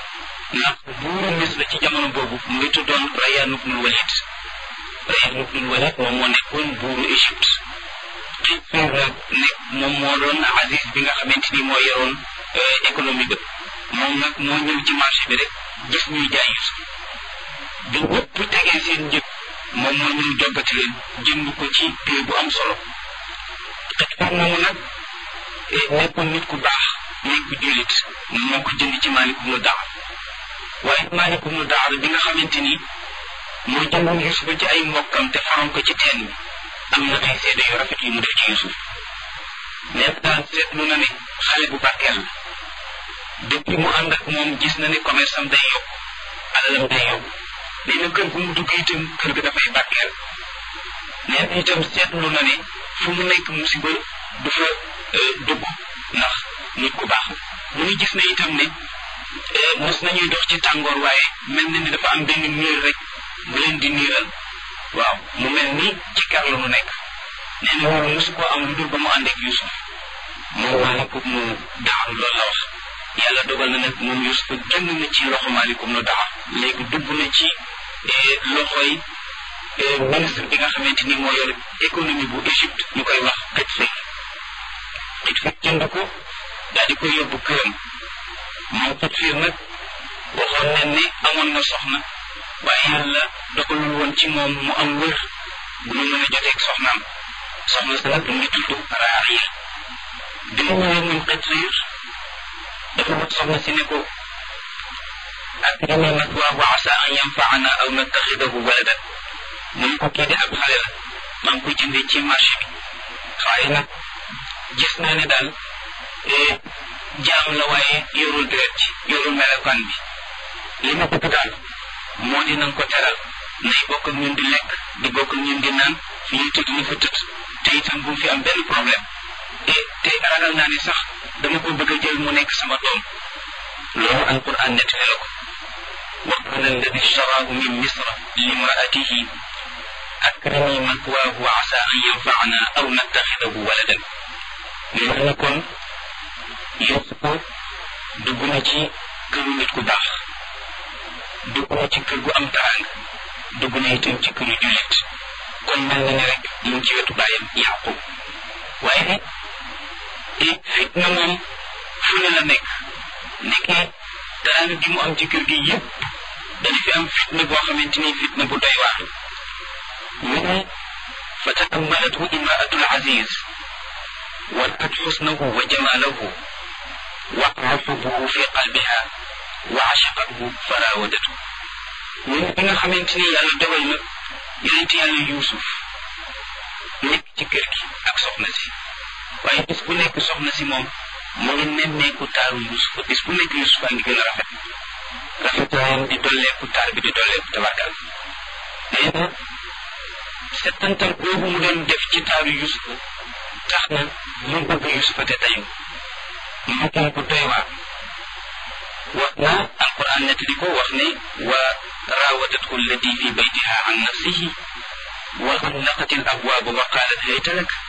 ndax buuru Misra ci jamono boobu mu ngi tuddoon Rayyan ibnul Walid Rayyan ibnul Walid moom moo nekkoon buuru Égypte Qisr nag nekk moom moo doon Aziz bi nga xamante ni moo yoroon économie ba moom nag moo ñëw ci marché bi rek gis ñuy jaay Yusuf bi ñëpp tegee seen njëg moom moo ñëw joggati leen jënd ko ci prix bu am solo Qisr moomu nag nekkoon nit ku baax nekk ku jullit moom moo ko jënd ci Maalik ibnu Daar waaye Maalik ibnu Daar bi nga xamante ni moo jëndoon Yusuf ci ay mbokkam te faroon ko ci teen bi am na ay seede yu rafet yu mu def ci Yusuf mais daal seetlu na ne xale bu barkeel la depuis mu ànd ak moom gis na ne commerce am day yokk alalam day yokk nee na kër gu mu dugg itam kër ga dafay barkeel nee na itam seetlu na ne fu mu nekk musiba du fa dugg ndax nit ku baax la mu ngi gis na itam ne mos nañuy dox ci tàngoor waaye mel na ni dafa am benn niir rek bu leen di niiral waaw mu mel ni ci kar la mu nekk nee na loolu mosu koo am lu dul ba mu ànd ak Yusuf moom maalikum nu daaru loolu la wax yàlla dogal na nag moom Yusuf génn na ci loxo maalikum nu daar léegi dugg na ci loxoy ministre bi nga xamante ni moo yor économie bu Égypte ñu koy wax Qutfir Qutfir jënd ko daal di koy yóbbu këram moom Qutfir nag waxoon nañ ne amoon na soxna waaye yàlla dogalul woon ci moom mu am wër bu mu mën a joteeg soxnaam soxna sa nag mu ngi tudd Raariya bi mu ñëwee moom Qutfir dafa wax soxna si ne ko akrimi mathwaahu asa an yanfaana aw nattaxidahu waladan mu ne ko kii de ab xale la maa ngi koy jëndee ci marché bi waaye nag gis naa ne daal jaam la waaye yorul deret ci yorul melokaan bi li ma bëgg daal moo di na nga ko teral nay bokk ak ñun di lekk di bokk ak ñun di naan fi ñu tëdd ñu fa tëdd te itam bu fi am benn problème et te ragal naa ne sax dama ko bëgg a jël mu nekk sama doom loolu alquran nettali la ko wa qala alladi ishtaraahu min misra limraatihi akrimi mathwaahu asa an yanfaana aw nattaxidahu waladan nee na kon Yuusufa dugg na ci këru nit ku baax dugg na ci kër gu am taraanga dugg na itam ci këru jullit kon mel na ne rek mu ngi ci wetu bàyyam Yaqub waaye et fitna moom fu ne la nekk nekkee taraanga gi mu am ci kër gi yëpp dana fi am fitna boo xamante ni fitna bu doy waar ñu ne fa taammalathu imraatul aziz ورأت حسنه وجماله وقع حبه في قلبها وعشقته فراودته من بيغا خامتيني يالا دوgal na yonent yàlla yuusuf nekk ci kër gi ak soxna si waaye bis bu nekk soxna si moom mu ngi nemmeeku taaru yuusuf bis bu nekk yuusuf a ngi gën a rafet rafetaayam di dolleeku taar bi di dolleeku tabarkal nee na settantal boobu mu doon def ci taaru yuusuf tax na mu bëgg yusufa te tayu mu gën ko doy waar wax na alquran nettali ko wax ne wa raawadathu allati fi baytiha an nafsihi wa xallaqat al abwaaba wa qaalat hayta lak